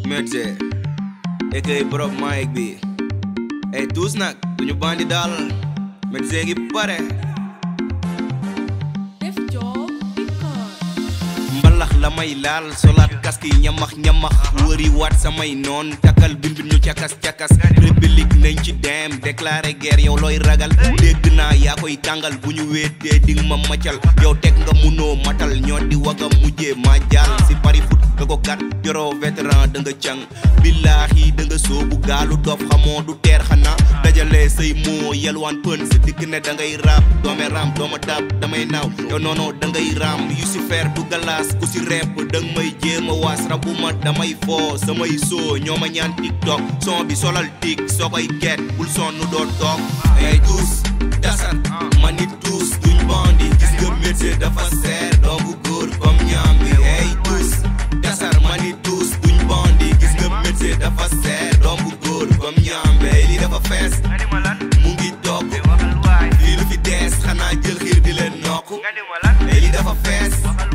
Medze aka borom mic bi ay tous nag duñu bandi daal Medze ngi pare def job because mbalax la may laal solaat casque yi ñamax ñamax wëri waat samay noon cakal bindu ñu cakas cakas république nañ ci dem déclaré guerre yow looy ragal dégg naa yaa koy tàngal bu ñu wéetee ding ma macal yow teg nga munoo matal ñoo di waga mujjee ma jàll si pari foot nga ko kat yoroo vétéran da nga càng billaahi da nga soobu gaalu dof xamoo du teer xanaa dajalee say moo yelwaan pën si dikk ne da ngay raam doome raam dooma daab damay naaw yow noono da ngay raam yu si fer du galaas ku si repp da nga may jéema waas rabuma damay foo samay soo ñoo ma ñaan tiktok son bi solal tik soo koy get bul sonn doo toog ay tuus dasar ma nit tuus duñ bandi gis nga métier dafa seer doomu góor comme ñaam bi ay tuus dasar ma nit tuus duñ bandi gis nga métier dafa seer doomu góor comme ñaam bi li dafa fees mu ngi toog lii lu fi dees xanaa jël xiir di leen nokk li dafa fees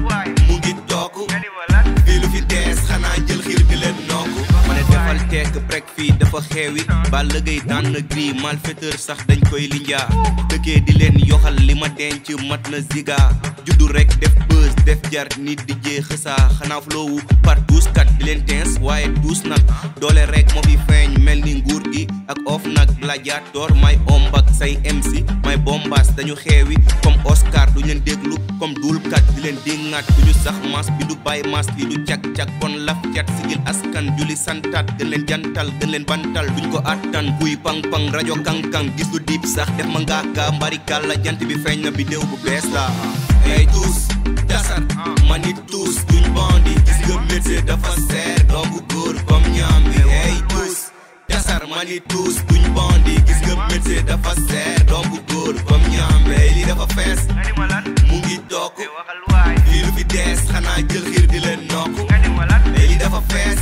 mu ngi toog fii lu fi dees xanaa jël xiir di leen nokk ma ne defal tekk brek fii dafa xeewi ba lëgëy daan na gris malfaiteur sax dañ koy linjaa dëkkee di leen yoxal li ma denc mat na ziga juddu rek def bës def jar nit di jee xësaa xanaa floowu par douze kat di leen teens waaye douze nag doole rek moo fi feeñ mel ni nguur gi ak of nag gladiator may ombak say MC may bombas dañu xeewi comme Oscar du leen déglu comme dulkat di leen dingaat du ñu sax mas bi du bàyyi mas li du cag-cag kon laf cat sigil askan juli santaat gën leen jantal gën leen bantal duñ ko attan buy pang-pang rajo kang-kang gis lu diib sax def ma ngaaka mbari kàlla jant bi feeñ na bi déw bu bees la ay tuus dasar ma nit tuus duñ bandi gis nga métier dafa seer doomu góor comme ñaam bi ay tuus dasar ma nit tuus duñ bandi gis nga métier dafa seer doomu góor comme ñaam bi li dafa fees mu ngi toog lii lu fi dees xanaa jël xiir di leen nokk li dafa fees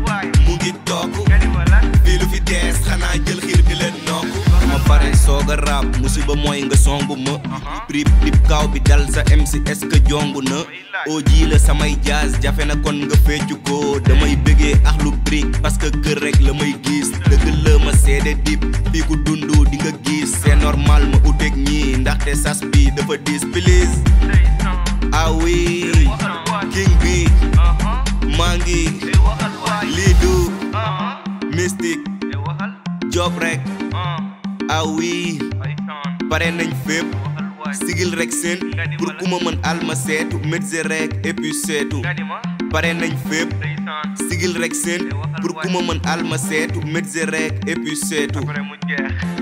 mu ngi toog fii lu fi dees xanaa jël xiir di leen nokk dama pare soog a raab musiba mooy nga songu ma prip dip kaaw bi dal sa MC est-ce que jongu na oo ji la samay jazz jafe na kon nga feccu ko damay bëggee ax lu brick parce que kër rek la may gis dëgg la ma seede dip fii ku dundu di nga gis c'est normal ma uteeg ñii ndaxte sas bi dafa dis please ah oui king bi maa ngi lii du mystique job rek ah oui pare nañ fépp sigil rek seen pour ku ma mën alma seetu médecin rek et puis seetu pare nañ fépp sigil rek seen pour ku ma mën alma seetu médecin rek et puis seetu